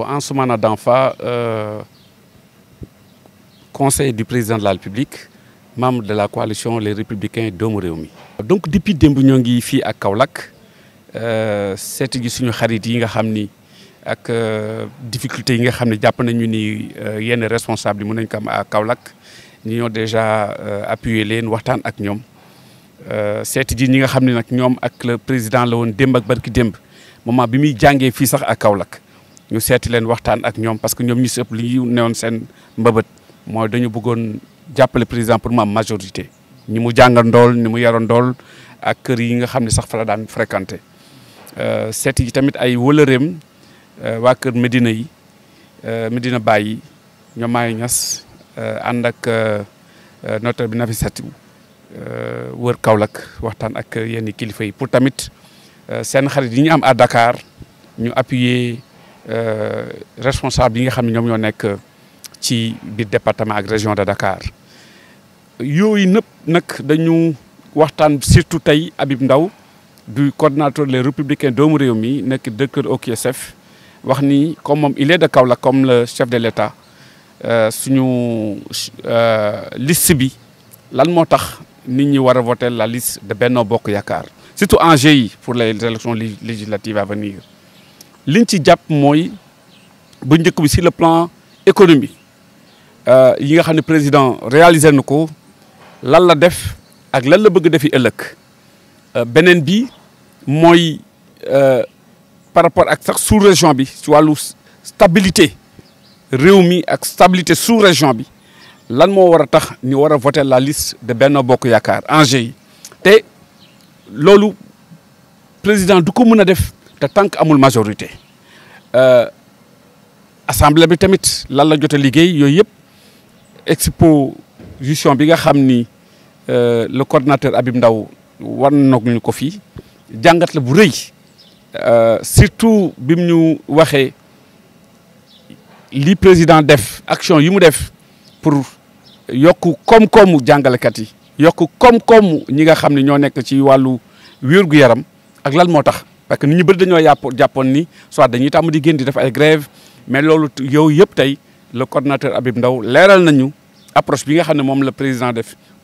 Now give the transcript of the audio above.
Ansoumana Danfa euh, conseiller du président de la République membre de la coalition les républicains doomu réew mi. donc depuis démb ñoo ngi fii ak Kaolack seeti gi suñu xarit yi nga xam ni ak difficulté yi nga xam ne jàpp nañu ni yenn responsable yi mën nañ ko am à Kaolack ñu ñoo déjà appuyer leen waxtaan ak ñoom seeti ji ñi nga xam ne nag ñoom ak le président la woon démb ak barki démb moment bi muy jàngee fii sax ak Kaolack ñu seeti leen waxtaan ak ñoom parce que ñoom ñu si ëpp li ñu newoon seen mbëbët mooy dañu bëggoon jàppale président pour mu am majorité ñi mu jàngal ndool ni mu yaroon ndool ak kër yi nga xam ne sax fa la daan fréquenté seeti yi tamit ay wëlëreem waa kër Medina yi Medina Baye yi ñoom maay ñas ànd ak notaire bi Nafissatou wër Kaolack waxtaan ak yenn kilifa yi pour tamit seen xarit yi ñu am à Dakar ñu appuyer responsable yi nga xam ne ñoom ñoo nekk ci biir département ak région de Dakar yooyu nëpp nag dañu waxtaan surtout tey Habib Ndaw du coordonnateur les républicains doomu réew mi nekk directeur OQSF wax ni comme moom il est de Kaolack comme le chef de l'État suñu liste bi lan moo tax nit ñi war a voter la liste de Benno Bokk Yaakaar surtout enjeu yi pour les élections législatives à venir liñ ci jàpp mooy bu njëkk bi sur le plan économie yi nga xam ne président réalisé na ko lan la def ak lan la bëgg defi ëllëg beneen bi mooy par rapport ak sax sous région bi ci wàllu stabilité réew mi ak stabilité sous région bi lan moo war a tax ñu war a voter la liste de Benno Bokk Yaakaar enjeu yi te loolu président du ko mën a def te tant que amul majorité assemblée bi tamit lan la jot a liggéey yooyu yëpp exposition bi nga xam ni le coordonnateur Habib Ndaw war nañu ko fii jàngat la bu rëy surtout bi mu ñu waxee li président def action yi mu def pour yokk koom-koomu jàngalekat yi yokk koom-koomu ñi nga xam ne ñoo nekk ci wàllu wér-gu-yaram ak lan moo tax parce que nit ñu bëri dañoo yàpp jàppoon ni soit dañuy tàmm di génn di def ay grève mais loolu yow yëpp tey le coordonnateur Habib Ndaw leeral nañu approche bi nga xam ne moom la président def